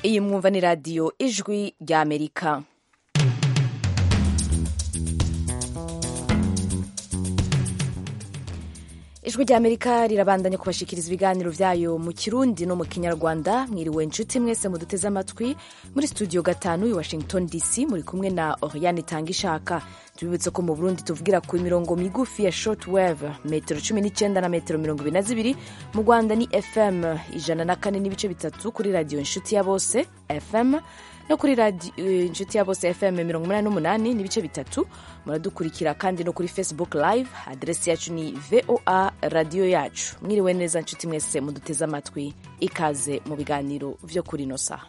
iyi mwumva ni radiyo ijwi ry'amerika ijwi ry'amerika rirabandanya kubashikiriza ibiganiro byayo mu kirundi no mu kinyarwanda mwiriwe inshuti mwese muduteze amatwi muri studio gatanu i washington dc muri kumwe na oriane tangishaka tubibutse ko mu burundi tuvugira ku mirongo migufi ya short wave metero 19 na metero 22 mu rwanda ni fm ijana na kane n'ibice bitatu kuri radiyo inshuti ya bose fm no kuri radio inshuti ya bose fm 88 n'ibice bitatu muradukurikira kandi no kuri facebook live adresi yacu ni voa radiyo yacu mwiriwe neza nshuti mwese muduteze amatwi ikaze mu biganiro byo kuri ino saha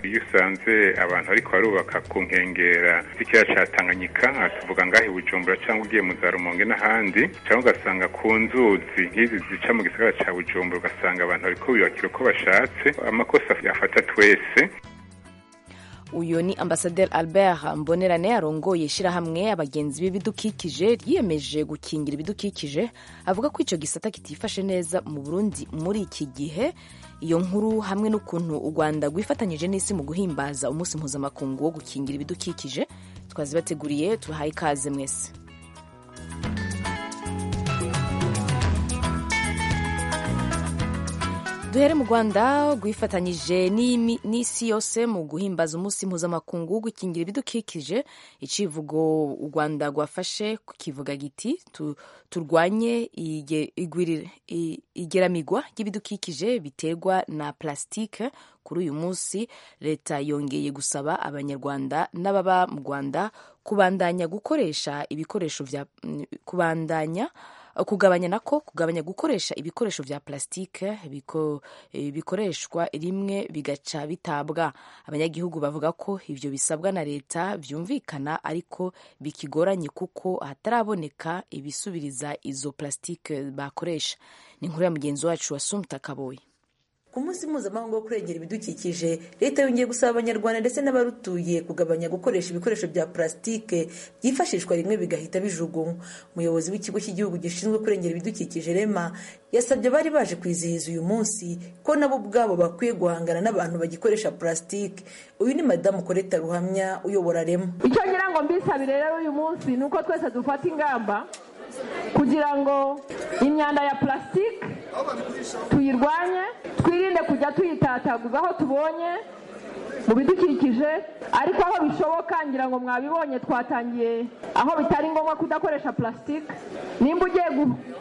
iyo usanze abantu ariko barubaka ku nkengera z'ikiyaga cya tanganyika tuvuga ngaho i bujumbura cyangwa ugiye mu za rumonge n'ahandi cyangwa ugasanga ku nzuzi nk'izi zica mu gisagara cya bujumbura ugasanga abantu bariko biyubakira uko bashatse amakosa yafata twese uyu ni ambasaderi albert mbonerane arongoye ishyirahamwe abagenzi b'ibidukikije ryiyemeje gukingira ibidukikije avuga ko icyo gisata kitifashe neza mu burundi muri iki gihe iyo nkuru hamwe n'ukuntu u rwanda rwifatanyije n'isi mu guhimbaza umunsi mpuzamakungu wo gukingira ibidukikije twazibateguriye tubahaye ikaze mwese duhere mu rwanda rwifatanyije n'isi yose mu guhimbaza umunsi mpuzamakungu wo gukingira ibidukikije icivugo u rwanda rwafashe kivuga giti turwanye igeramigwa ry'ibidukikije biterwa na plastique kuri uyu munsi leta yongeye gusaba abanyarwanda n'ababa mu rwanda kubandanya gukoresha ibikoresho bya kubandanya kugabanya nako kugabanya gukoresha ibikoresho bya plastique bikoreshwa rimwe bigaca bitabwa abanyagihugu bavuga ko ibyo bisabwa na leta byumvikana ariko bikigoranye kuko hataraboneka ibisubiriza izo plastique bakoresha ni inkuru ya mugenzi wacu wa sumta kaboyi ku munsi mpuzamahanga wo kurengera ibidukikije leta yongeye gusaba abanyarwanda ndetse n'abarutuye kugabanya gukoresha ibikoresho bya purasitike byifashishwa rimwe bigahita bijugunywa umuyobozi w'ikigo cy'igihugu gishinzwe kurengera ibidukikije rema yasabye abari baje kwizihiza uyu munsi ko nabo ubwabo bakwiye guhangana n'abantu bagikoresha purasitike uyu ni madamu koreta ruhamya uyobora rema icyo ngira ngo mbisabire rero uyu munsi ni uko twese dufata ingamba kugira ngo imyanda ya purasitike tuyirwanye twirinde kujya tuyitataguza aho tubonye mu bidukikije ariko aho bishoboka ngira ngo mwabibonye twatangiye aho bitari ngombwa kudakoresha purasitike nimba ugiye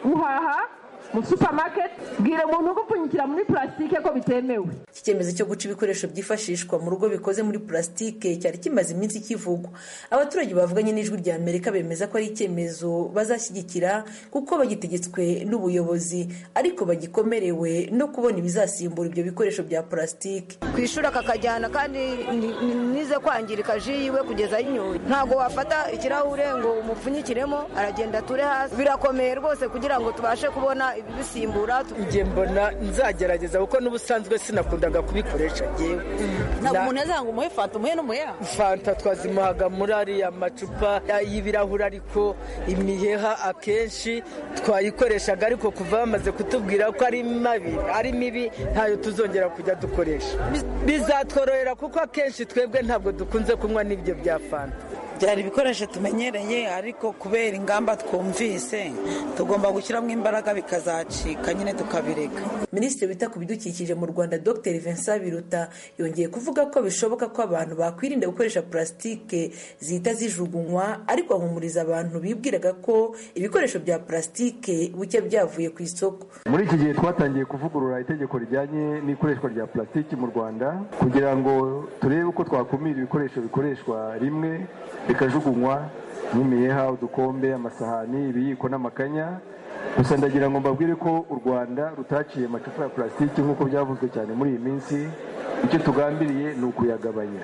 guhaha mu supermarket bwira umuntu ugupfunyikira muri purasitike ko bitemewe iki cyemezo cyo guca ibikoresho byifashishwa mu rugo bikoze muri purasitike cyari kimaze iminsi kivugwa abaturage bavuganye n'ijwi rya amerika bemeza ko ari icyemezo bazashyigikira kuko bagitegetswe n'ubuyobozi ariko bagikomerewe no kubona ibizasimbura ibyo bikoresho bya purasitike ku ishuri akakajyana kandi nize kwangirika ji yiwe kugeza inyoye ntabwo wafata ikirahure ngo umupfunyikiremo aragenda ature hasi birakomeye rwose kugira ngo tubashe kubona ibisimbura njye mbona nzagerageza kuko n'ubusanzwe sinakundaga kubikoresha ngewe ntabwo umuntu yazanga umuhe fanta umuhe n'umuheha fanta twazimuhaga muri ariya macupa y'ibirahuri ariko imiheha akenshi twayikoreshaga ariko kuva bamaze kutubwira ko ari mabi ari mibi ntayo tuzongera kujya dukoresha bizatworohera kuko akenshi twebwe ntabwo dukunze kunywa n'ibyo bya fanta byari ibikoresho tumenyereye ariko kubera ingamba twumvise tugomba gushyiramo imbaraga bikazacika nyine tukabireka minisitiri wita ku bidukikije mu rwanda dr vincent biruta yongeye kuvuga ko bishoboka ko abantu bakwirinda gukoresha purasitike zihita zijugunywa ariko ahumuriza abantu bibwiraga ko ibikoresho bya purasitike buke byavuye ku isoko muri iki gihe twatangiye kuvugurura itegeko rijyanye n'ikoreshwa rya purasitike mu rwanda kugira ngo turebe uko twakumira ibikoresho bikoreshwa rimwe bikajugunywa nk'imiheha udukombe amasahani ibiyiko n'amakanya gusa ndagira ngo mbabwire ko u rwanda rutaciye amacupa ya purasitike nk'uko byavuzwe cyane muri iyi minsi icyo tugambiriye ni ukuyagabanya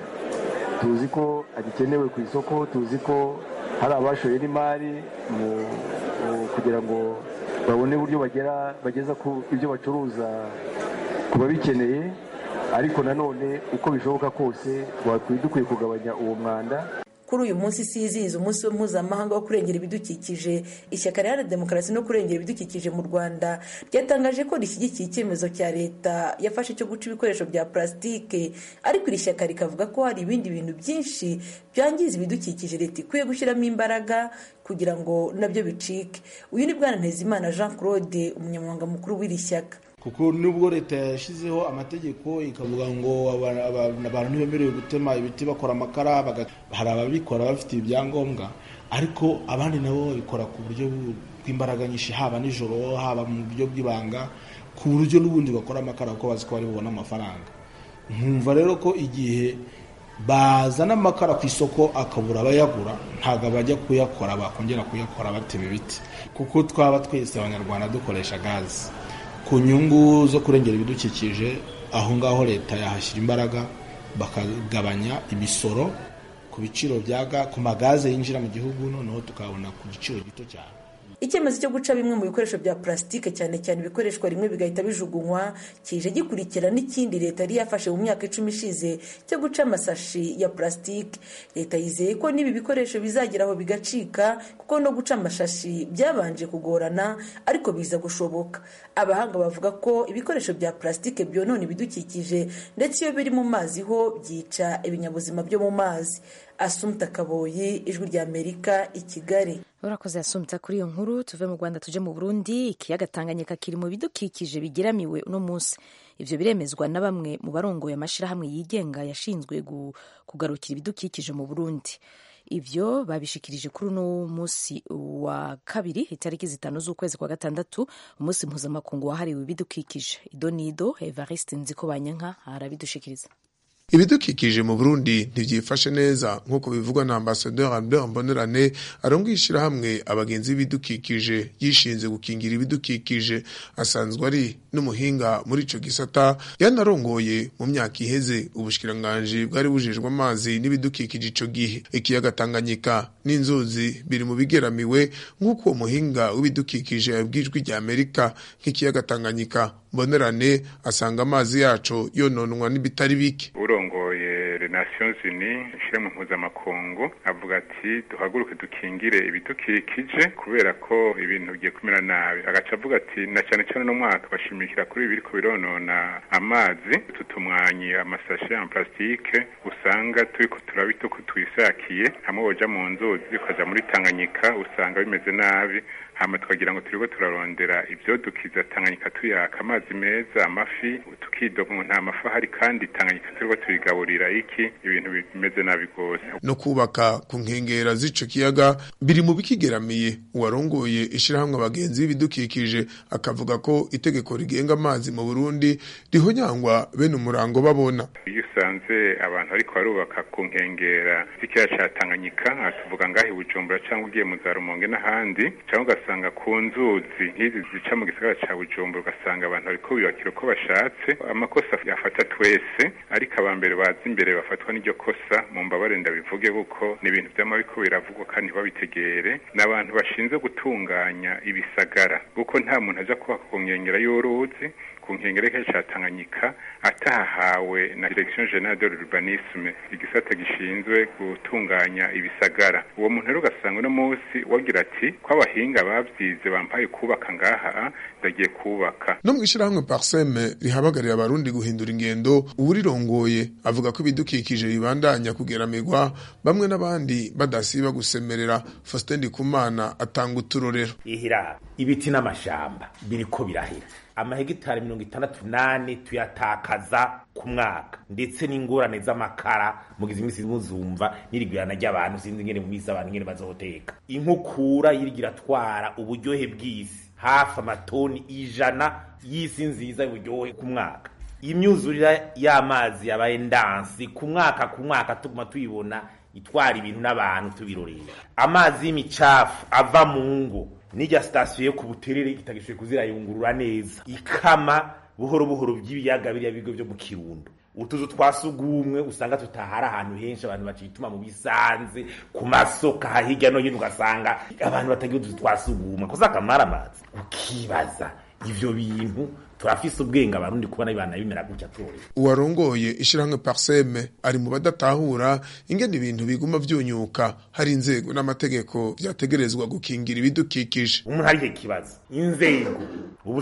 tuzi ko agikenewe ku isoko tuzi ko hari abashoye n'imari kugira ngo babone uburyo bageza ku ibyo bacuruza ku babikeneye ariko nanone uko bishoboka kose dukwiye kugabanya uwo mwanda kuri uyu munsi isizihiza umunsi wo mpuzamahanga wo kurengera ibidukikije ishyaka rihana demokarasi no kurengera ibidukikije mu rwanda ryatangaje ko rishyigikiye icyemezo cya leta yafashe cyo guca ibikoresho bya purasitike ariko iri shyaka rikavuga ko hari ibindi bintu byinshi byangiza ibidukikije leta ikwiye gushyiramo imbaraga kugira ngo nabyo bicike uyu ni bwana ntezimana jean claude umunyamabanga mukuru w'iri shyaka kuko nubwo leta yashyizeho amategeko ikavuga ngo abantu ntibemerewe gutema ibiti bakora amakara hari ababikora bafite ibyangombwa ariko abandi nabo babikora ku buryo bw'imbaraga nyinshi haba nijoro haba mu buryo bw'ibanga ku buryo n'ubundi bakora amakara kuko bazi ko bari bubona amafaranga nkumva rero ko igihe bazana amakara ku isoko akabura abayagura ntabwo abajya kuyakora bakongera kuyakora batema ibiti kuko twaba twese abanyarwanda dukoresha gazi ku nyungu zo kurengera ibidukikije aho ngaho leta yahashyira imbaraga bakagabanya imisoro ku biciro byaga ku magaze yinjira mu gihugu noneho tukabona ku giciro gito cyane icyemezo cyo guca bimwe mu bikoresho bya purasitike cyane cyane ibikoreshwa rimwe bigahita bijugunywa kije gikurikira n'ikindi leta yari yafashe mu myaka icumi ishize cyo guca amasashi ya purasitike leta yizeye ko n'ibi bikoresho bizagera aho bigacika kuko no guca amashashi byabanje kugorana ariko biza gushoboka abahanga bavuga ko ibikoresho bya purasitike byonona ibidukikije ndetse iyo biri mu mazi ho byica ibinyabuzima byo mu mazi asumta kaboyi ijwi rya amerika i kigali urakoze yasumta kuri iyo nkuru tuve mu rwanda tuje mu burundi ikiyaga tanganyika kiri mu bidukikije bigeramiwe uno munsi ibyo biremezwa na bamwe mu barongoye amashyirahamwe yigenga yashinzwe kugarukira ibidukikije mu burundi ibyo babishikirije kuri uno munsi wa kabiri itariki zitanu z'ukwezi kwa gatandatu umunsi mpuzamakungu wahariwe ibidukikije idonido evariste nziko banyanka arabidushikiriza ibidukikije mu burundi ntibyifashe neza nk'uko bivugwa na ambasaderi albert mbonerane arongo ishyirahamwe abagenzi b'ibidukikije yishinze gukingira ibidukikije asanzwe ari n'umuhinga muri icyo gisata yanarongoye mu myaka iheze ubushyikiranganji bwari bujejwe amazi n'ibidukikije icyo gihe ikiyaga tanganyika n'inzuzi biri mu bigeramiwe nk'uko uwo muhinga w'ibidukikije yabwijwe rya amerika nk'ikiyaga tanganyika mbonerane asanga amazi yacu yononwa n'ibitari bike urongoye Nations Unies ishyirahamwe mpuzamakungu avuga ati duhaguruke dukingire ibidukikije kubera ko ibintu bigiye kumera nabi agaca avuga ati na cyane cyane uno mwaka bashimikira kuri ibi biriko bironona amazi tutumwanye amasashi ya plastique usanga turiko turabita uko twisakiye hamwe boja mu nzuzi ukaja muri tanganyika usanga bimeze nabi hama tukagira ngo turiko turarondera ibyodukiza tanganyika tuyaka amazi meza amafi tukidoga ngo nta mafi ahari kandi tanganyika turiko tuyigaburira iki ibintu bimeze nabi rwose no kubaka ku nkengera z'ico kiyaga biri mu bikigeramiye uwarongoye ishirahamwe abagenzi b'ibidukikije akavuga ko itegeko rigenga amazi mu Burundi rihonyangwa bene umurango babona iyo usanze abantu ariko barubaka ku nkengera z'ikiyaga ca Tanganyika tuvuga ngahe Bujumbura cyangwa ugiye mu za Rumonge n'ahandi cyangwa ugasanga ku nzuzi nk'izi zica mu gisagara ca Bujumbura ugasanga abantu bariko biyubakira uko bashatse amakosa yafata twese ariko aba mbere baza imbere bafatwa n'iryo kosa mu mbabare ndabivuge kuko ni ibintu byama biko biravugwa kandi ntibabitegere ni abantu bashinzwe gutunganya ibisagara kuko nta muntu aja kubaka ku nkengera y'uruzi ku nkengero cya Tanganyika atahawe na Direction Generale de l'Urbanisme igisata gishinzwe gutunganya ibisagara uwo muntu rero ugasanga uno munsi wagira ati ko abahinga babyize bampaye kubaka ngaha ndagiye kubaka no mu ishyirahamwe Parseme rihabagarira abarundi guhindura ingendo uwurirongoye avuga ko ibidukikije bibandanya kugeramirwa bamwe n'abandi badasiba gusemerera Faustin Ndikumana atanga uturorero ihira ibiti n'amashamba biriko birahira amahegitari mirongo itandatu nane tuyatakaza ku mwaka ndetse n'ingorane z'amakara mugize iminsi muzumva n'irigirana ry'abantu sinzi ingene mu minsi abantu ingene bazoteka inkukura yirigira atwara uburyohe bw'isi hafi amatoni ijana y'isi nziza y'uburyohe ku mwaka imyuzurira y'amazi yabaye ndansi ku mwaka ku mwaka tuguma tuyibona itwara ibintu n'abantu tubirorera amazi y'imicafu ava mu ngo n'ijya sitasiyo yo ku buterere itagishoboye kuzirayungurura neza ikama buhoro buhoro by'ibiyaga biriya bigo byo mu kirundo utuzu twa sugumwe usanga tutahari ahantu henshi abantu bacituma mu bisanze ku masoko hirya no hino ugasanga abantu batagira utuzu twa sugumwe kuko amazi ukibaza ibyo bintu turafise ubwenge abarundi kubona bibana bimera gutya turi uwarongoye ishyirahamwe parseme ari mu badatahura ingene ibintu biguma byunyuka hari inzego n'amategeko byategerezwa gukingira ibidukikije umuntu ari iki kibazo inzego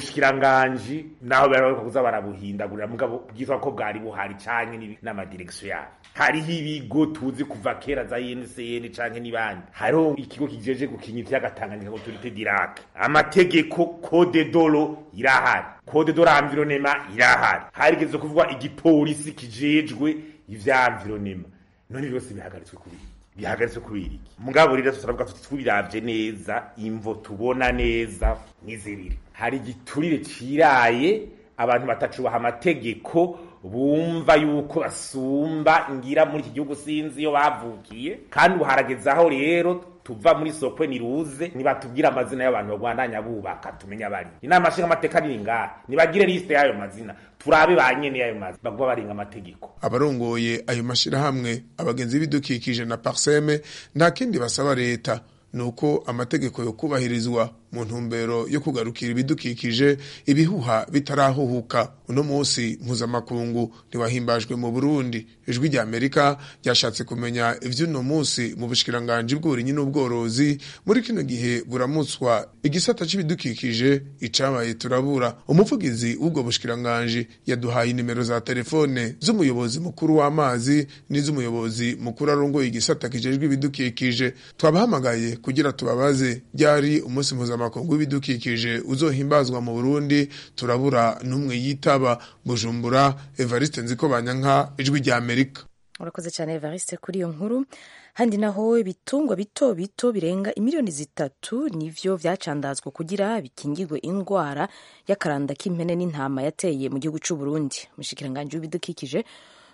ubushikiranganji naho barabaruka kuza barabuhindagurira mugabo byitwa ko bwari buhari canke n'ibi- n'amadirekisiyo yayo hariho ibigo tuzi kuva kera za UNCN canke n'ibandi hariho ikigo kijeje gukinya ikiyaga Tanganyika autorité d'Irak amategeko code dolo irahari code dolo environnement irahari harigeze kuvugwa igipolisi kijejwe ivya environnement none byose bihagaritswe kubiri bihagaritswe kubiri iki mugabo rero turavuga tuti tubiravye neza imvo tubona neza nizibiri hari igiturire ciraye abantu batacubaha amategeko bumva yuko basumba ngira muri iki gihugu sinzi iyo bavukiye kandi ubu haragezaho rero tuva muri sokwe niruze nibatubwire amazina y'abantu bagwandanya bubaka tumenye abari inama nshingamateka ni ingahe nibagire lisite y'ayo mazina turabe ba nyene y'ayo mazina baguma barenga amategeko abarongoye ayo mashyirahamwe abagenzi b'ibidukikije na parseme nta kindi basaba leta ni uko amategeko yo kubahirizwa mu ntumbero yo kugarukira ibidukikije ibihuha bitarahuhuka uno munsi mpuzamakungu ntiwahimbajwe mu burundi ijwi rya amerika ryashatse kumenya ivy'uno munsi mu bushikiranganji bw'uburinyi n'ubworozi muri kino gihe buramutswa igisata c'ibidukikije icabaye turabura umuvugizi w'ubwo bushikiranganji yaduhaye inimero za telefone z'umuyobozi mukuru w'amazi n'iz'umuyobozi mukuru arongoye igisata kijejwe ibidukikije twabahamagaye kugira tubabaze ryari umunsi mpuzamakungu w'ibidukikije uzohimbazwa mu burundi turabura n'umwe yitaba bujumbura evariste nzikobanyanka ijwi rya amerika urakoze cyane evariste kuri iyo nkuru handi naho ibitungwa bito bito birenga imiliyoni zitatu nivyo vyacandazwa kugira bikingirwe indwara y'akaranda k'impene n'intama yateye mu gihugu c'u Burundi umushikiranganji w'ibidukikije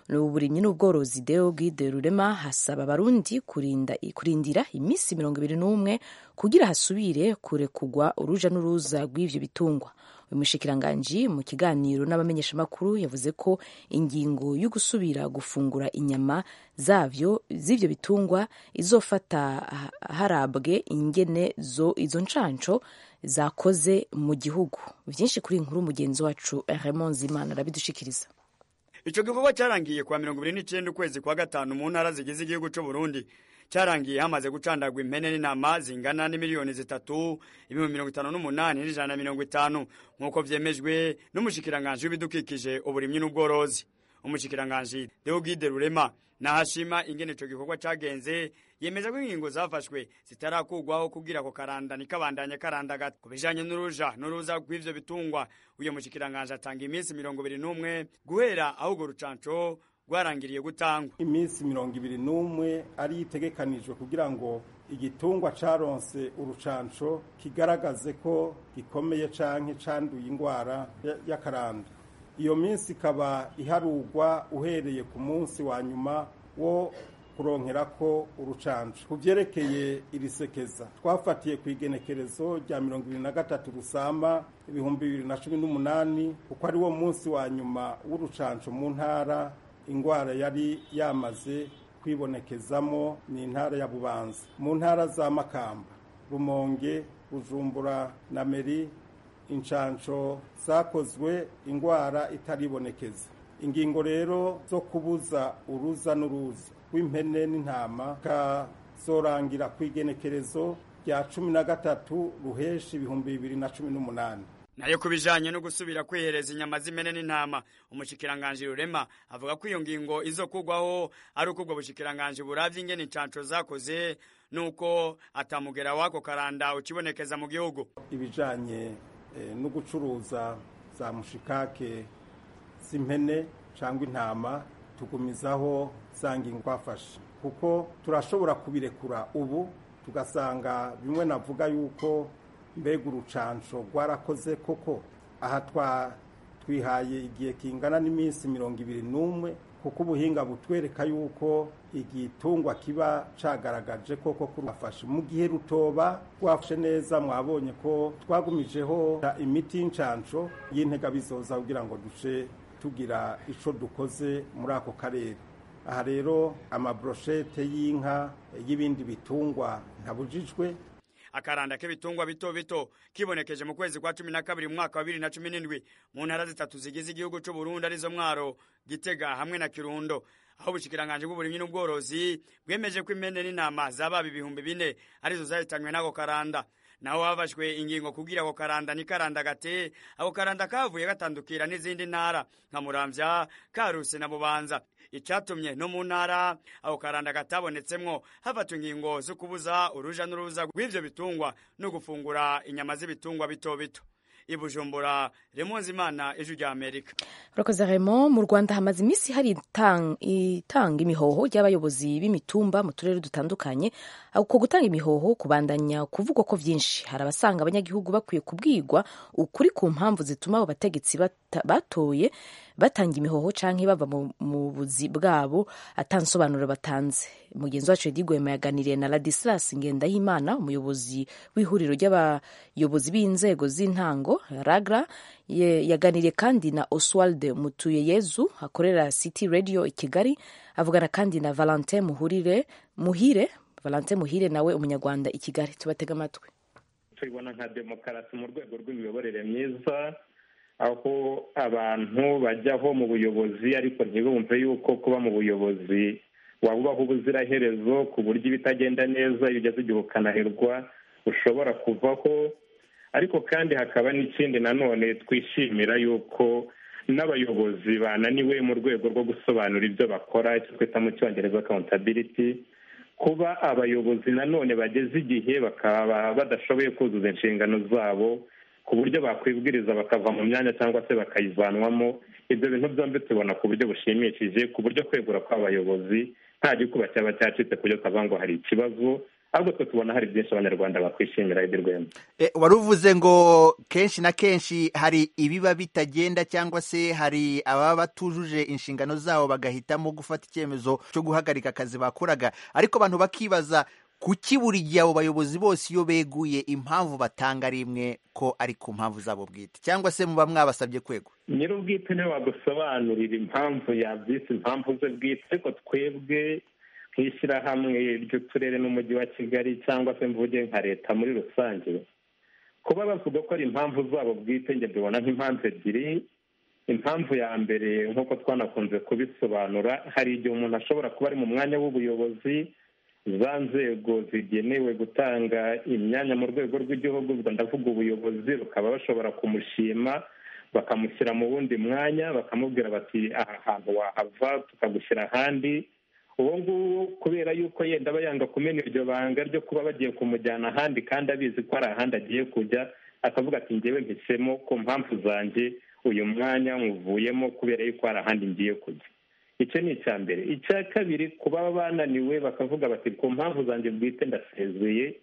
n'uburimyi n'ubworozi Deo Guide Rurema hasaba abarundi kurinda kurindira iminsi mirongo ibiri n'umwe kugira hasubire kure kugwa uruja n'uruza rw'ivyo bitungwa uyu mushikiranganji mu kiganiro n'abamenyeshamakuru yavuze ko ingingo yo gusubira gufungura inyama zavyo z'ivyo bitungwa izofata ha- harabwe ingene zo izo ncanco zakoze mu gihugu vyinshi kuri iyi nkuru mugenzi wacu Raymond Zimana arabidushikiriza Ico gikorwa cyarangiye kwa 29 ukwezi kwa gatanu mu ntara zigize igihugu cy'u Burundi cyarangiye hamaze gucandagwa impene n'intama zingana n'imiliyoni zitatu ibihumbi mirongo itanu n'umunani n'ijana na mirongo itanu nk'uko vyemejwe n'umushikiranganji w'ibidukikije uburimyi n'ubworozi umushikiranganji Deogide Rurema nahashima ingene ico gikorwa cagenze yemeza ko ingingo zafashwe zitarakugwaho kugira ko karanda nikabandanya karandagata ku bijanye n'uruja n'uruza rw'ivyo bitungwa uyo mushikiranganji atanga iminsi mirongo ibiri n'umwe guhera aho urwo rucanco rwarangiriye gutangwa iminsi mirongo ibiri n'umwe ariyo itegekanijwe kugira ngo igitungwa caronse urucanco kigaragaze ko gikomeye canke canduye indwara ya- y'akaranda iyo minsi ikaba iharugwa uhereye ku munsi wa nyuma wo kuronkerako urucanco ku vyerekeye iri sekeza twafatiye ku igenekerezo rya mirongo ibiri na gatatu rusamba ibihumbi bibiri na cumi n'umunani kuko ari wo munsi wa nyuma w'urucanco mu ntara ingwara yari yamaze kwibonekezamo ni intara ya bubanza mu ntara za makamba rumonge bujumbura na meri inshanco zakozwe indwara itaribonekeza ingingo rero zo kubuza uruza n'uruza rw'impene n'intama kazorangira ku igenekerezo rya cumi na gatatu ruheshi ibihumbi bibiri na cumi n'umunani nayo ku bijanye no gusubira kwihereza inyama z'impene n'intama umushikiranganji rurema avuga ko iyo ngingo izokugwaho ari uko ubwo bushikiranganji buravye ingene incanco zakoze nuko atamugera wako karanda ukibonekeza mu gihugu ibijanye eh, no gucuruza za mushikake z'impene cyangwa intama tugumizaho za ngingo twafashe kuko turashobora kubirekura ubu tugasanga bimwe navuga yuko mbega urucanco rwarakoze koko aha twa twihaye igihe kingana n'iminsi mirongo ibiri n'umwe kuko ubuhinga butwereka yuko igitungwa kiba cagaragaje koko kurwafashe mu gihe rutoba rwafashe neza mwabonye ko twagumijeho imiti y'incanco y'intega bizoza kugira ngo duce tugira ico dukoze muri ako karere aha rero amabroshete y'inka y'ibindi bitungwa ntabujijwe akaranda k'ibitungwa bito bito kibonekeje mu kwezi kwa cumi na kabiri mu mwaka wa bibiri na cumi n'indwi mu ntara zitatu zigize igihugu cy'uburundi arizo mwaro gitega hamwe na kirundo aho ubushikiranganje bw'uburimyi n'ubworozi bwemeje ko impene n'intama zababa ibihumbi bine arizo zahitanywe n'ako karanda naho habashwe ingingo kubwira ako karanda ni karanda gate ako karanda kavuye gatandukira n'izindi ntara nka muramvya karuse na bubanza icatumye no mu ntara ako karanda katabonetsemwo hafatwa ingingo zo kubuza uruja n'uruza rw'ivyo bitungwa no gufungura inyama z'ibitungwa bito bito ibujumbura remonzi imana ejo rya amerika urakoze remo mu rwanda hamaze iminsi hari itang- itanga imihoho ry'abayobozi b'imitumba mu turere dutandukanye uko gutanga imihoho kubandanya kuvugwa ko byinshi hari abasanga abanyagihugu bakwiye kubwirwa ukuri ku mpamvu zituma abo bategetsi bata- batoye batanga imihoho canke bava mu- mu buzi bwabo atansobanuro batanze mugenzi wacu Eddy Gwema yaganiriye na Ladislas Ngendahimana umuyobozi w'ihuriro ry'abayobozi b'inzego z'intango Ragra ye- yaganiriye kandi na Oswald Mutuyeyezu akorera City Radio i Kigali avugana kandi na Valentin Muhurire Muhire Valentin Muhire nawe umunyarwanda i Kigali tubatega amatwi tubibona nka demokarasi mu rwego rw'imiyoborere myiza aho abantu bajyaho mu buyobozi ariko ntibumve yuko kuba mu buyobozi wabubaho ubuziraherezo ku buryo ibitagenda neza iyo ugeze igihe ukanaherwa ushobora kuvaho ariko kandi hakaba n'ikindi nanone twishimira yuko n'abayobozi bananiwe mu rwego rwo gusobanura ibyo bakora icyo twita mu cyongereza accountability kuba abayobozi nanone bageze igihe bakaba badashoboye kuzuza inshingano zabo ku buryo bakwibwiriza bakava mu myanya cyangwa se bakayivanwamo ibyo bintu byombi tubona ku buryo bushimishije ku buryo kwegura kw'abayobozi nta gikuba cyaba cyacitse ku buryo twavuga ngo hari ikibazo ahubwo twe tubona hari byinshi abanyarwanda bakwishimira ibyo rwema E, wari uvuze ngo kenshi na kenshi hari ibiba bitagenda cyangwa se hari ababa batujuje inshingano zabo bagahitamo gufata icyemezo cyo guhagarika akazi bakoraga ariko abantu bakibaza kuki buri gihe abo bayobozi bose iyo beguye impamvu batanga ari imwe ko ari ku mpamvu zabo bwite cyangwa se muba mwabasabye kwego nyir'ubwite niwe wadusobanurira impamvu yabyise impamvu ze bwite ariko twebwe nk'ishyirahamwe ry'uturere n'umujyi wa kigali cyangwa se mvuge nka leta muri rusange kuba bavuga ko ari impamvu zabo bwite njye mbibona nk'impamvu ebyiri impamvu ya mbere nk'uko twanakunze kubisobanura hari igihe umuntu ashobora kuba ari mu mwanya w'ubuyobozi za nzego zigenewe gutanga imyanya mu rwego rw'igihugu ubwo ndavuga ubuyobozi bukaba bashobora kumushima bakamushyira mu wundi mwanya bakamubwira bati aha hantu wahava tukagushyira ahandi uwo nguwo kubera yuko yenda aba yanga kumena iryo banga ryo kuba bagiye kumujyana ahandi kandi abizi ko hari ahandi agiye kujya akavuga ati ngewe mpisemo ku mpamvu zanjye uyu mwanya nkuvuyemo kubera yuko hari ahandi ngiye kujya icyo ni icya mbere icya kabiri kuba bananiwe bakavuga bati ku mpamvu zanjye bwite ndasezeye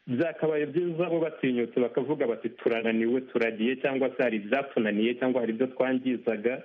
byakabaye byiza bo batinyutse bakavuga bati turananiwe turagiye cyangwa se hari ibyatunaniye cyangwa hari ibyo twangizaga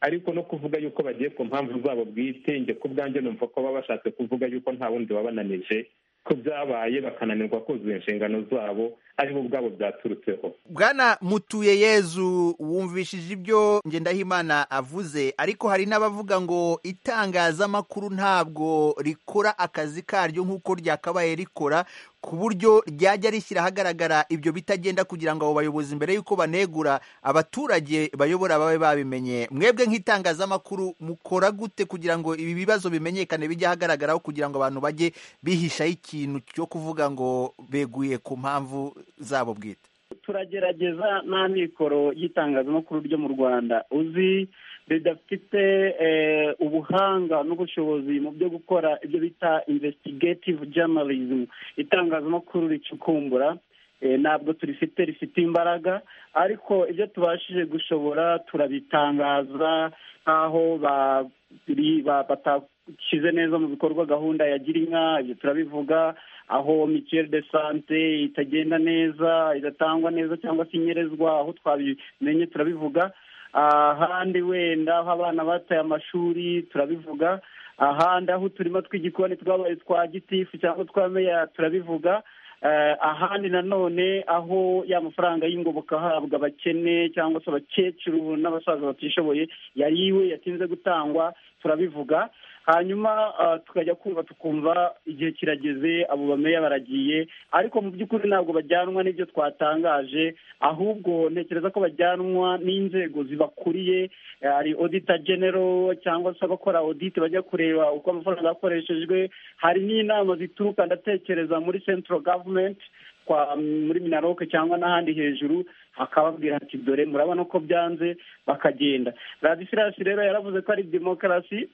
ariko no kuvuga yuko bagiye ku mpamvu zabo bwite njye ku bwanjye numva ko baba bashatse kuvuga yuko nta wundi wabananije ko byabaye bakananirwa kuzuza inshingano zabo aribo ubwabo byaturutseho bwana mutuye yezu wumvishije ibyo ngendahimana avuze ariko hari n'abavuga ngo itangazamakuru ntabwo rikora akazi karyo nk'uko ryakabaye rikora ku buryo ryajya rishyira ahagaragara ibyo bitagenda kugira ngo abo bayobozi mbere y'uko banegura abaturage bayobora babe babimenye mwebwe nk'itangazamakuru mukora gute kugira ngo ibi bibazo bimenyekane bijye ahagaragaraho kugira ngo abantu bajye bihishaho ikintu cyo kuvuga ngo beguye ku mpamvu zabo bwite turagerageza nta mikoro y'itangazamakuru ryo mu rwanda uzi ridafite eh, ubuhanga n'ubushobozi mu byo gukora ibyo bita investigative journalism itangazamakuru ricukumbura eh, ntabwo turifite rifite imbaraga ariko ibyo tubashije gushobora turabitangaza nk'aho ba- ri- ba- batashyize neza mu bikorwa gahunda ya girinka ibyo turabivuga aho mituelle de sante itagenda neza idatangwa neza cyangwa se inyerezwa aho twabimenye turabivuga ahandi wenda aho abana bataye amashuri turabivuga ahandi aho uturima tw'igikoni twabaye twa gitifu cyangwa twa meya turabivuga Eh, ahandi nanone aho ya mafaranga y'ingoboka ahabwa abakene cyangwa se abakecuru n'abasaza batishoboye yariwe yatinze gutangwa turabivuga hanyuma tukajya kumva tukumva igihe kirageze abo bameya baragiye ariko mu by'ukuri ntabwo bajyanwa n'ibyo twatangaje ahubwo ntekereza ko bajyanwa n'inzego zibakuriye hari odita genero cyangwa se abakora odite bajya kureba uko amafaranga yakoreshejwe hari n'inama zituruka ndatekereza muri central government kwa muri minaroke cyangwa n'ahandi hejuru akababwira ati dore murabona ko byanze bakagenda radisirasi rero yaravuze ko ari demokarasi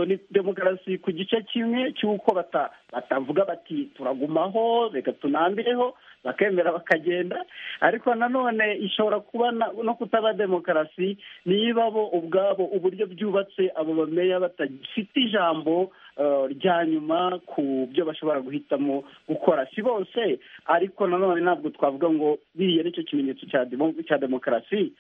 ni demokarasi ku gice kimwe cy'uko batavuga bati turagumaho reka tunambireho bakemera bakagenda ariko nanone ishobora kuba no kutaba demokarasi niba bo ubwabo uburyo byubatse abo bameya batagifite ijambo rya nyuma ku byo bashobora guhitamo gukora si bose ariko nanone ntabwo twavuga ngo biriya nicyo kimenyetso cya demokarasi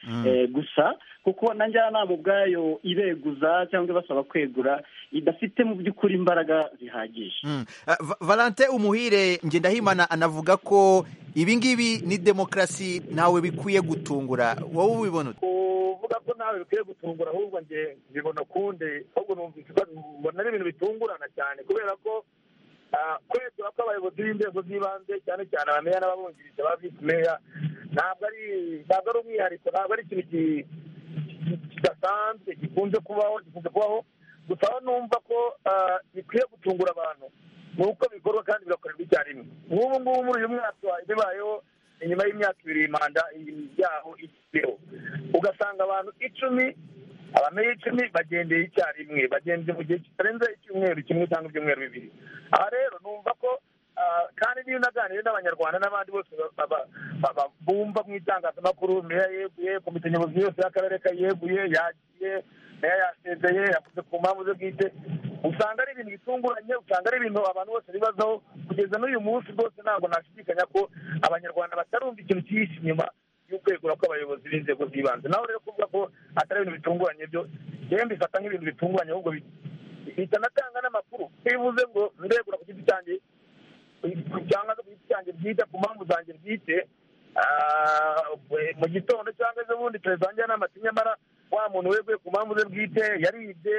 gusa kuko na njyanama ubwayo ibeguza cyangwa ibasaba kwegura idafite mu by'ukuri imbaraga zihagije valante umuhire ngendahimana anavuga ko ibi ngibi ni demokarasi ntawe bikwiye gutungura wowe ubibona kuvuga ko nawe bikwiye gutungura ahubwo nge bibona ukundi ahubwo mbona ari ibintu bitungurana cyane kubera ko kwegura kw'abayobozi b'inzego z'ibanze cyane cyane abameya n'ababungirije ba visi meya ntabwo ari ntabwo ari umwihariko ntabwo ari ikintu kidasanzwe gikunze kubaho gikunze kubaho gusa aho numva ko bikwiye gutungura abantu ni uko bikorwa kandi bigakorerwa icyarimwe nk'ubu ngubu muri uyu mwaka bibayeho inyuma y'imyaka ibiri manda yaho ikiriho ugasanga abantu icumi abameye icumi bagendeye icyarimwe bagenze mu gihe kitarenze icyumweru kimwe cyangwa ibyumweru bibiri aha rero numva ko kandi niyo unaganiriye n'abanyarwanda n'abandi bose bumva mu itangazamakuru meya yeguye komite nyobozi yose y'akarere kayeguye yagiye meya yasezeye yavuze ku mpamvu ze bwite usanga ari ibintu bitunguranye usanga ari ibintu abantu bose bibazaho kugeza n'uyu munsi rwose ntabwo nashidikanya ko abanyarwanda batarumva ikintu cyihishe inyuma y'ukwegura kw'abayobozi b'inzego z'ibanze naho rero kuvuga ko atari ibintu bitunguranye byo yewe mbifata nk'ibintu bitunguranye ahubwo bihita anatanga n'amakuru bivuze ngo ndegura ku giti cyanjye cyangwa ku giti cyanjye bwite ku mpamvu zanjye bwite mu gitondo cyangwa ejobundi perezida wanjye n'amata nyamara wa muntu weguye ku mpamvu ze bwite yaribye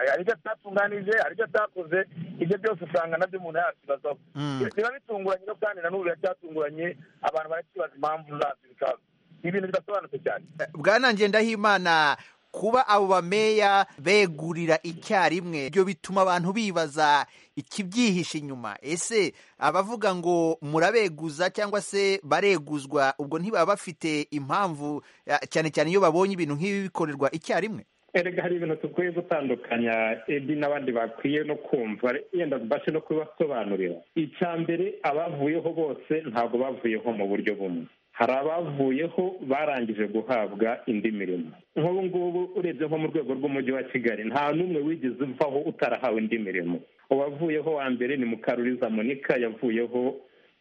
hari ibyo atatunganije hari ibyo atakoze ibyo byose usanga nabyo umuntu yasibazaho biba bitunguranye no kandi na n'ubu biracyatunguranye abantu barakibaza impamvu zabyo bikaba ibintu bidasobanutse cyane bwana ngendahimana kuba abo bameya begurira icyarimwe ibyo bituma abantu bibaza ikibyihishe inyuma ese abavuga ngo murabeguza cyangwa se bareguzwa ubwo ntibaba bafite impamvu cyane cyane iyo babonye ibintu nk'ibi bikorerwa icyarimwe erega hari ibintu dukwiye gutandukanya ebi n'abandi bakwiye no kumva yenda tubashe no kubibasobanurira icya mbere abavuyeho bose ntabwo bavuyeho mu buryo bumwe hari abavuyeho barangije guhabwa indi mirimo nk'ubu ngubu urebye nko mu rwego rw'umujyi wa kigali nta n'umwe wigeze uvaho utarahawe indi mirimo uwavuyeho wa mbere ni mukaruriza monika yavuyeho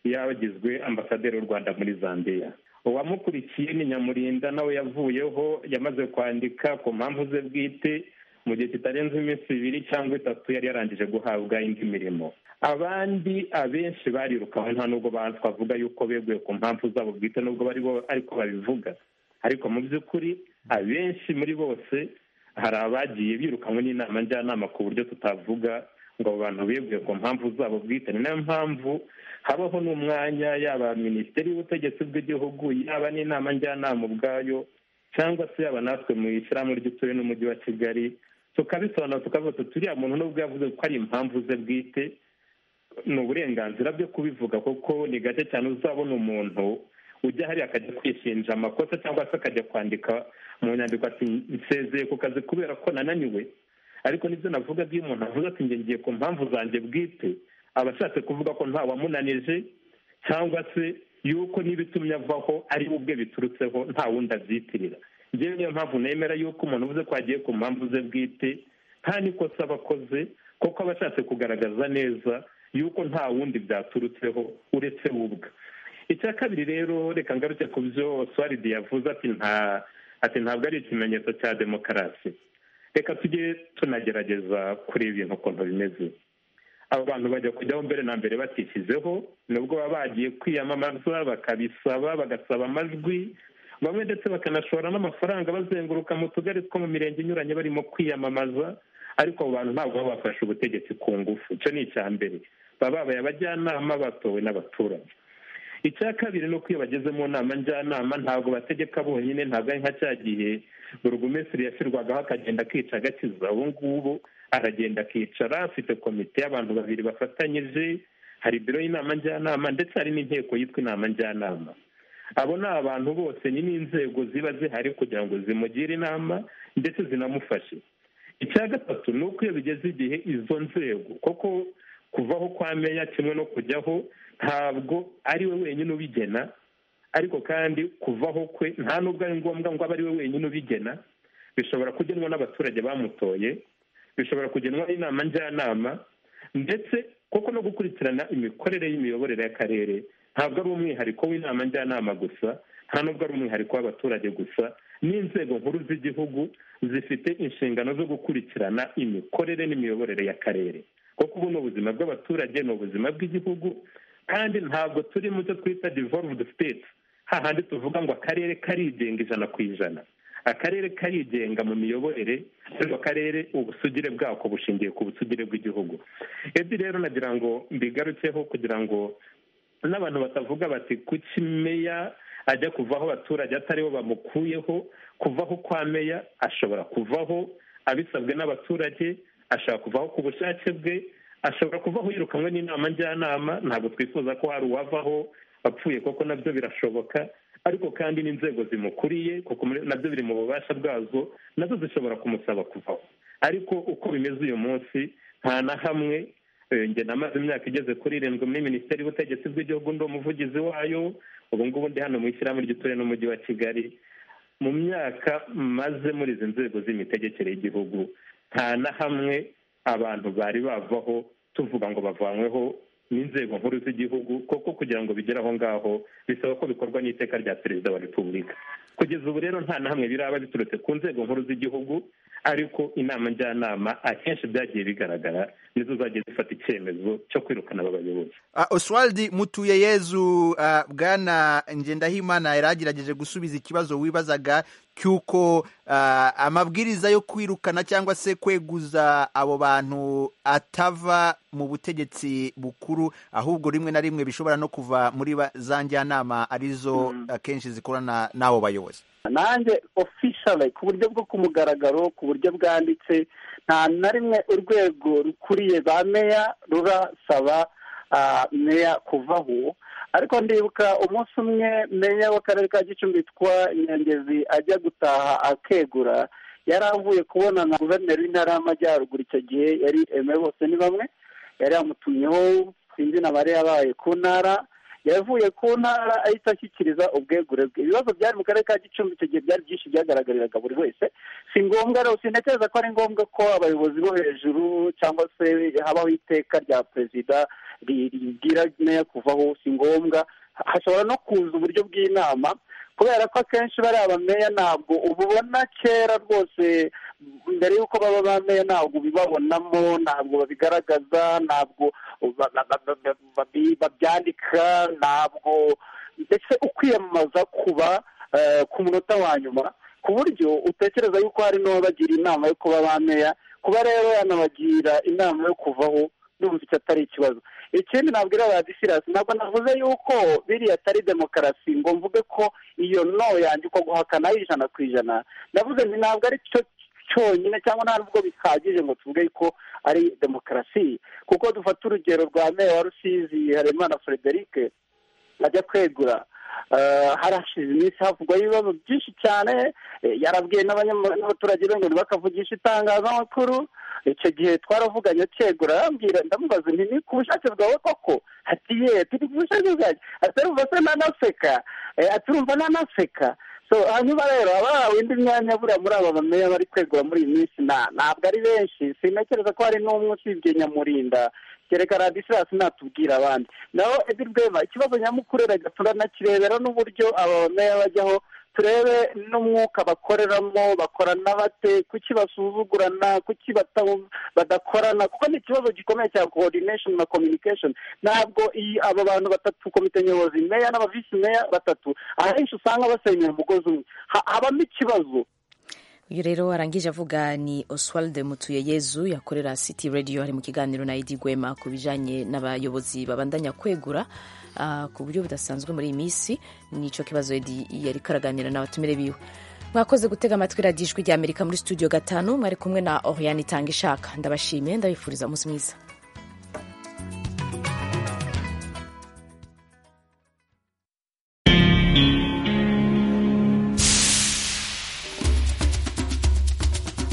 yagizwe ambasaderi w'u rwanda muri zambia uwamukurikiye ni nyamurinda nawe yavuyeho yamaze kwandika ku mpamvu ze bwite mu gihe kitarenze iminsi ibiri cyangwa itatu yari yarangije guhabwa indi mirimo abandi abenshi barirukawe nta nubwo twavuga yuko beguye ku mpamvu zabo bwite nubwo bari bo ariko babivuga ariko mu by'ukuri abenshi muri bose hari abagiye birukanwe n'inama njyanama ku buryo tutavuga ngo abo bantu beguye ku mpamvu zabo bwite ni nayo mpamvu habaho n'umwanya yaba minisiteri y'ubutegetsi bw'igihugu yaba n'inama njyanama ubwayo cyangwa se yaba natwe mu ishyirahamwe ry'uturere n'umujyi wa kigali tukabisobanura tukavuga tuti uriya muntu nubwo yavuze ko ari impamvu ze bwite ni uburenganzira byo kubivuga kuko ni gake cyane uzabona umuntu ujya hariya akajya kwishinja amakosa cyangwa se akajya kwandika mu nyandiko ati nsezeye ku kazi kubera ko nananiwe ariko nibyo navuga iyo umuntu avuze ati ngiye ku mpamvu zanjye bwite aba ashatse kuvuga ko nta wamunanije cyangwa se yuko n'ibitumye avaho ari we ubwe biturutseho nta wundi abyitirira ngewe niyo mpamvu nemera yuko umuntu uvuze ko agiye ku mpamvu ze bwite nta n'ikosa aba akoze kuko aba ashatse kugaragaza neza yuko nta wundi byaturutseho uretse we ubwe icya kabiri rero reka ngaruke ku byo oswaridi yavuze ati nta ati ntabwo ari ikimenyetso cya demokarasi reka tujye tunagerageza kureba ibintu ukuntu bimeze aba bantu bajya kujyaho mbere na mbere batishyizeho nubwo baba bagiye kwiyamamaza bakabisaba bagasaba amajwi bamwe ndetse bakanashora n'amafaranga bazenguruka mu tugari two mu mirenge inyuranye barimo kwiyamamaza ariko abo bantu ntabwo baba bafashe ubutegetsi ku ngufu icyo ni icya mbere baba babaye abajyanama batowe n'abaturage icya kabiri ni uko iyo bageze mu nama njyanama ntabwo bategeka bonyine ntabwo ari nka cya gihe burugumesiri yashyirwagaho akagenda akica agakiza ubu ngubu aragenda akicara afite komite y'abantu babiri bafatanyije hari biro y'inama njyanama ndetse hari n'inteko yitwa inama njyanama abo ni abantu bose ni n'inzego ziba zihari kugira ngo zimugire inama ndetse zinamufashe icya gatatu ni uko iyo bigeze igihe izo nzego koko kuvaho kwa meya kimwe no kujyaho ntabwo ari we wenyine ubigena ariko kandi kuvaho kwe nta nubwo ari ngombwa ngo abe ari we wenyine ubigena bishobora kugenwa n'abaturage bamutoye bishobora kugenwa n'inama njyanama ndetse koko no gukurikirana imikorere y'imiyoborere y'akarere ntabwo ari umwihariko w'inama njyanama gusa nta nubwo ari umwihariko w'abaturage gusa n'inzego nkuru z'igihugu zifite inshingano zo gukurikirana imikorere n'imiyoborere y'akarere kuko ubu ni ubuzima bw'abaturage ni ubuzima bw'igihugu kandi ntabwo turi mu cyo twita devolved state hahandi tuvuga ngo akarere karigenga ijana ku ijana akarere karigenga mu miyoborere ariko akarere ubusugire bwako bushingiye ku busugire bw'igihugu ebi rero nagira ngo mbigarukeho kugira ngo n'abantu batavuga bati kuki meya ajya kuvaho abaturage ataribo bamukuyeho kuvaho kwa meya ashobora kuvaho abisabwe n'abaturage ashobora kuvaho ku bushake bwe ashobora kuvaho yirukanwe n'inama njyanama ntabwo twifuza ko hari uwavaho apfuye koko nabyo birashoboka ariko kandi n'inzego zimukuriye kuko nabyo biri mu bubasha bwazo nazo zishobora kumusaba kuvaho ariko uko bimeze uyu munsi nta na hamwe njye namaze imyaka igeze kuri irindwi muri minisiteri y'ubutegetsi bw'igihugu ndi umuvugizi wayo ubu ngubu ndi hano mu ishyirahamwe ry'uturere n'umujyi wa kigali mu myaka maze muri izi nzego z'imitegekere y'igihugu nta na hamwe abantu bari bavaho tuvuga ngo bavanyweho n'inzego nkuru z'igihugu kuko kugira ngo bigere aho ngaho bisaba ko bikorwa n'iteka rya perezida wa repubulika kugeza ubu rero nta na hamwe biraba biturutse ku nzego nkuru z'igihugu ariko inama njyanama akenshi byagiye bigaragara nizo zagiye zifata icyemezo cyo kwirukana aba bayobozi oswald mutuye yezu bwana ngendahimana yari agerageje gusubiza ikibazo wibazaga cy'uko amabwiriza yo kwirukana cyangwa se kweguza abo bantu atava mu butegetsi bukuru ahubwo rimwe na rimwe bishobora no kuva muri za njyanama arizo akenshi zikorana n'abo bayobozi nanjye ofishale ku buryo bwo ku mugaragaro ku buryo bwanditse nta na rimwe urwego rukuriye ba meya rurasaba meya kuvaho ariko ndibuka umunsi umwe meya w'akarere ka gicumbi yitwa nyangezi ajya gutaha akegura yari avuye kubonana na guverineri w'intara y'amajyaruguru icyo gihe yari eme bose ni bamwe yari yamutumyeho sinzi na bari yabaye ku ntara yavuye ku ntara ahita ashyikiriza ubwegure bwe ibibazo byari mu karere ka gicumbi icyo gihe byari byinshi byagaragariraga buri wese si ngombwa rero sinatekereza ko ari ngombwa ko abayobozi bo hejuru cyangwa se habaho iteka rya perezida ribwira meya kuvaho si ngombwa hashobora no kuza uburyo bw'inama kubera ko akenshi bariya bameya ntabwo ububona kera rwose mbere y'uko baba bameya ntabwo ubibabonamo ntabwo babigaragaza ntabwo babyandika ntabwo ndetse ukwiyamamaza kuba ku munota wa nyuma ku buryo utekereza yuko hari n'uwabagira inama yo kuba bameya kuba rero yanabagira inama yo kuvaho n'ubu icyo atari ikibazo ikindi nabwira ba disirasi ntabwo navuze yuko biriya atari demokarasi ngo mvuge ko iyo no yanjye uko guhakana ari ijana ku ijana navuze nti ntabwo ari cyo cyonyine cyangwa nta nubwo bihagije ngo tuvuge ko ari demokarasi kuko dufata urugero rwa meya wa rusizi haremana frederic ajya kwegura harashize iminsi havugwa ibibazo byinshi cyane yarabwiye n'abaturage be ngo ntibakavugishe itangazamakuru icyo gihe twaravuganye akegura arambwira ndamubaza nti ni ku bushake bwawe koko ati ye turi ku bushake bwanjye atarumva se nanaseka aturumva nanaseka hanyuma rero aba windi myanya buriya muri aba bameya bari kwegura muri iyi minsi ntabwo ari benshi sinakereza ko hari n'umwe usibye nyamurinda kereka radisirasi natubwira abandi naho edi rwema ikibazo nyamukuru reka turanakirebera n'uburyo aba bameya bajyaho turebe n'umwuka bakoreramo bakorana bate kuki basuzugurana kuki badakorana kuko ni ikibazo gikomeye cya coordination na communication ntabwo aba bantu batatu komite nyobozi meya n'abavisi meya batatu ahenshi usanga basenyera umugozi umwe habamo ikibazo uyu rero arangije avuga ni oswald mutuyeyezu yakorera city radio ari mu kiganiro na edi gwema ku bijyanye n'abayobozi babandanya kwegura uh, ku buryo budasanzwe muri iyi minsi nicyo kibazo edi yari karaganira n'abatumire biwe mwakoze gutega amatwi radijwi rya amerika muri studio gatanu mwari kumwe na oriyani itanga ishaka ndabashimiye ndabifuriza umunsi mwiza